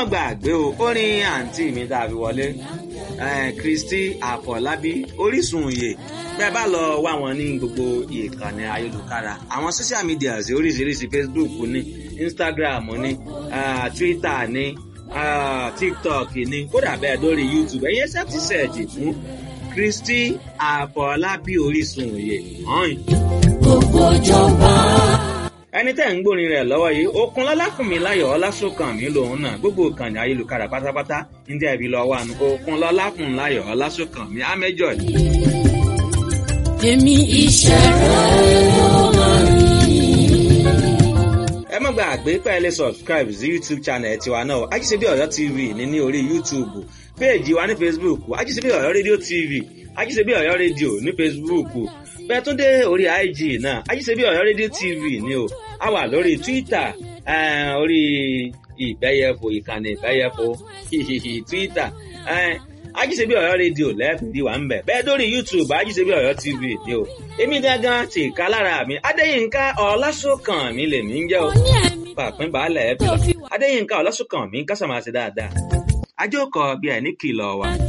mọ̀ gbàgbé o orin àǹtí mi tá a fi wọlé Kristi Àfọlábí Orísun òye bẹ́ẹ̀ bá lọ wá wọn ní gbogbo ìkànnì ayélujára àwọn social media oríṣiríṣi Facebook ní Instagram ní uh, Twitter ní uh, TikTok ní kódà bẹ́ẹ̀ lórí YouTube ẹ̀yẹ sẹ́ẹ̀tì sẹ́ẹ̀jì fún Kristi Àfọlábí Orísun òye hàn. gbogbo ìjọba. ẹni tẹ́ ń gbórin rẹ̀ lọ́wọ́ yìí okun lọ́láfùnmi láyọ̀ ọlásùnkànmí lòun náà gbogbo ìkànnì ayélujára pátápátá ní tẹ́ ibi lọ́wọ́ àná okun lọ́láfùnmi láyọ̀ ọlásùnkànmí amẹ́jọ yìí. èmi iṣẹ́ rẹ̀ ló máa rí. ẹ má gbàgbé pé ẹ lè subscribe sí youtube channel tiwa náà ajíṣebí ọ̀yọ́ tv ní ní orí youtube péèjì wa ní facebook ajíṣebí ọ̀yọ́ rédíò tv ajíṣebí ọ̀yọ́ rédíò ní facebook bẹ́ẹ̀ tún dé orí ig náà ajíṣebí ọ̀yọ́ rédíò tv ni o a wà lórí twitter eh, orí ìbẹ́yẹfò ìkànnì ìbẹ́yẹfò twitter eh, ajíṣebí ọ̀yọ́ rédíò lẹ́ẹ̀fìdí wà ń bẹ̀ bẹ́ẹ̀ dórí youtube ajíṣebí ọ̀yọ́ tv ni o èmi gangan ti ká lára mi adéyínká ọlásùnkàn mi lèmi ń jẹ́ o ní ẹ̀mí pàpín baálẹ̀ ẹ̀bí adéyínká ọlásùnkàn mi ń kásàmáṣe dáadáa ajókòó bí ẹ̀ ní kìlọ̀ wà.